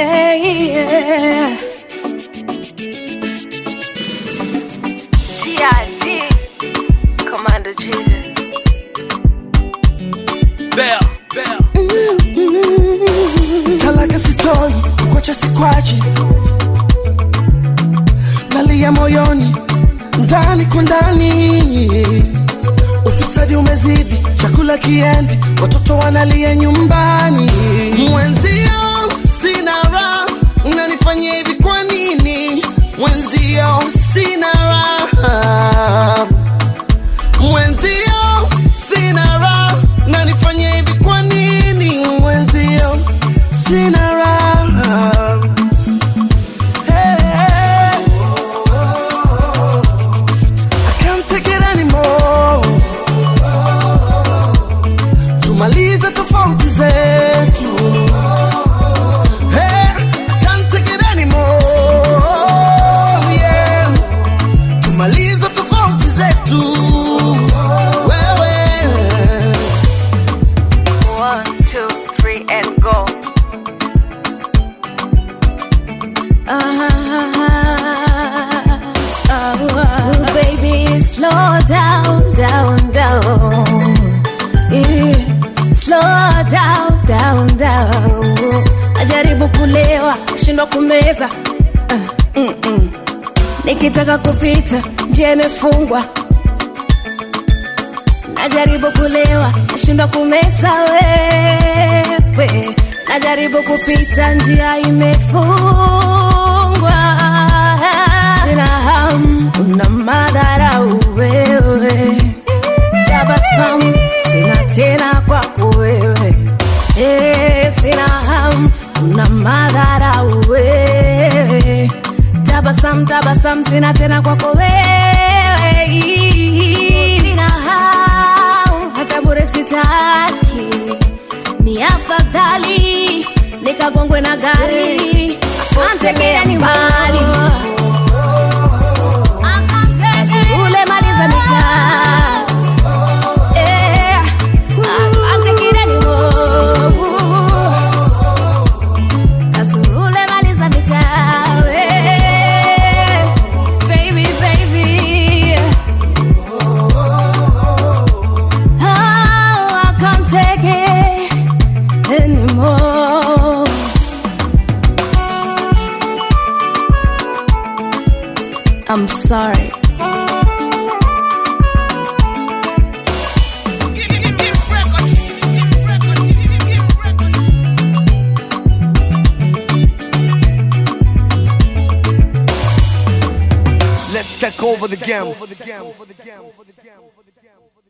yeah. TID, Commander Jida. Bell, bell. talaka sitoi kwacha sikwachi nalia moyoni ndani kwa ndani ufisadi umezidi chakula kiendi watoto wanalia nyumbani mwenzio sina raha unanifanyia hivi kwa nini mwenzio sina raha mwenzio sina raha nanifanya hivi kwa nini mwenzio sina raha Hey, I can't take it anymore. tumalize tofauti zetu Hey, I can't take it anymore. Yeah. tumalize tofauti zetu wewe One, two, three, and go. Oh, baby, slow down, down, down. Yeah, slow down, down, down. Najaribu kulewa, shindwa kumeza. Uh, mm, mm. Nikitaka kupita, njia imefungwa. Najaribu kulewa, shindwa kumeza wewe. Najaribu kupita, njia imefungwa. Sina hamu, una madharau wewe. Tabasamu sina tena kwako wewe. Eh, sina hamu, una madharau wewe. Tabasamu, tabasamu sina tena kwako wewe. Sina hamu, hata bure sitaki ni afadhali nikagongwe na gari antelea ni mali ule maliza mitaa Eh, asante kireni wo. Azurule maliza mitaa eh, baby, baby. Oh, I can't take it anymore. I'm sorry. Let's take over the game.